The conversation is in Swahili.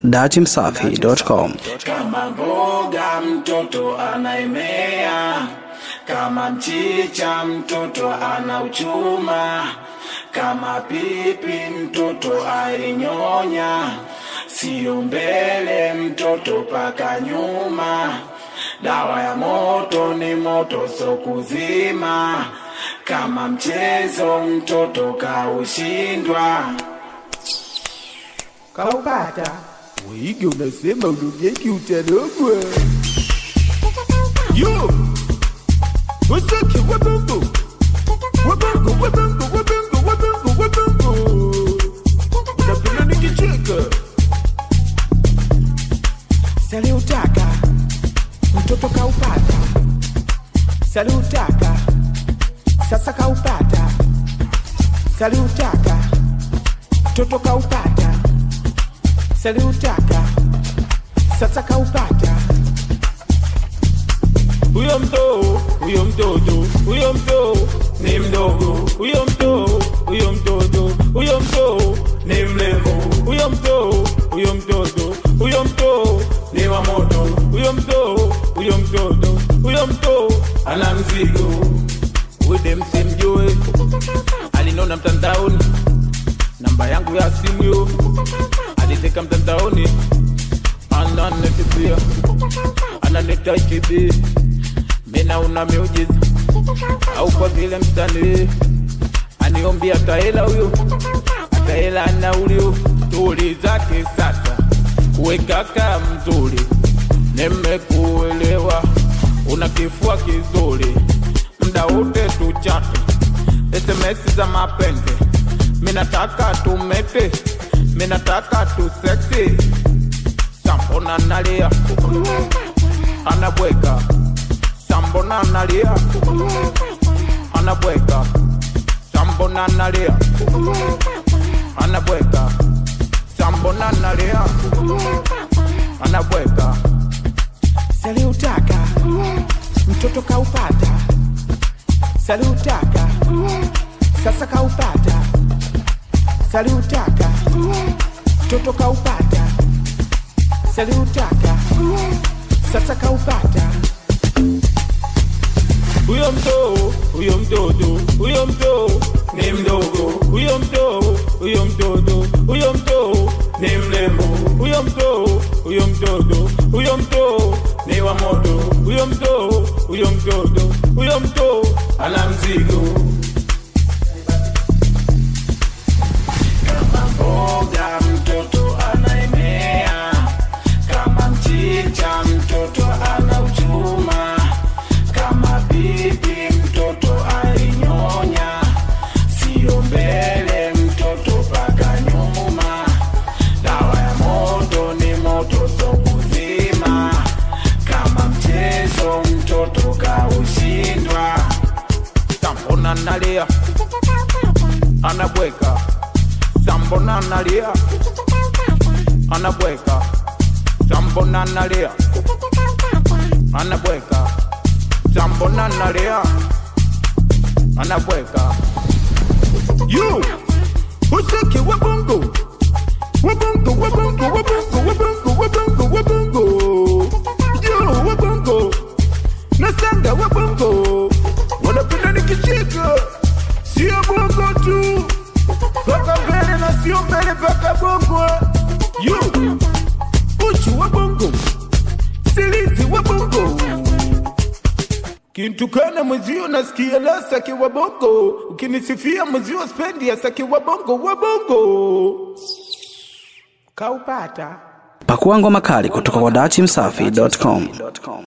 datimsafi.com. Kama mboga mtoto anaemea, kama mchicha mtoto anauchuma, kama pipi mtoto ainyonya, sio mbele mtoto paka nyuma. Dawa ya moto ni moto so kuzima, kama mchezo mtoto kaushindwa. kaupata wige unasema unogeki utarogwa yo wasake wabongo wabongo wabongo wabongo wabongo wabongo unapenda nikicheka saliutaka mtoto kaupata saliutaka sasa kaupata saliutaka mtoto kaupata saliutaka sasa kaupata huyo mtoo huyo mtoto huyo mtoo ni mdogo huyo mtoo huyo mtoto huyo mtoo ni mrembo huyo mtoo huyo mtoto huyo mtoo ni wa moto huyo mtoo huyo mtoto huyo mtoo ana mzigo ude msimjue alinona mtandaoni namba yangu ya simu yo aliteka mtandaoni ananetipia ananeta chibi mina una miujiza au kwa vile msanii aniombi ataela huyo ataela naulio tuli zake sasa kuwekaka mzuri nimekuelewa una kifua kizuri mda wote tuchate sms za mapenzi minataka tumete minataka tuseksi sambona nalia anabweka sambona nalia anabweka sambona nalia anabweka sambona nalia anabweka saliutaka mtoto kaupata saliutaka sasa kaupata saliutaka mtoto kaupata saliutaka sasa kaupata huyo mtoo huyo mtoto huyo mtoo ni mdogo huyo mtoo huyo mtoto huyo mtoo ni mrembo huyo mtoo huyo mtoto huyo mtoo ni wa moto huyo mtoo huyo mtoto huyo mtoo ana mzigo Kama mboga mtoto anaemea, kama mchicha mtoto anauchuma, kama pipi mtoto ainyonya, sio mbele mtoto paka nyuma. Dawa ya moto ni moto so kuzima, kama mchezo mtoto kaushindwa. sambona nalia anabweka sambona nalia anabweka sambona nalia anabweka sambona nalia anabweka yo useke wabongo wabongo wabongo wabongo wabongo wabongo wabongo yo wabongo nasanga wabongo wanapenda nikicheka sio bongo tu paka mbele na sio mbele paka bongo yo uchu wa bongo silizi wa bongo kintukana mwezio nasikia la saki wa bongo ukinisifia mwezio spendi ya saki wa bongo wa bongo kaupata Pakua ngoma kali kutoka kwa datimsafi.com.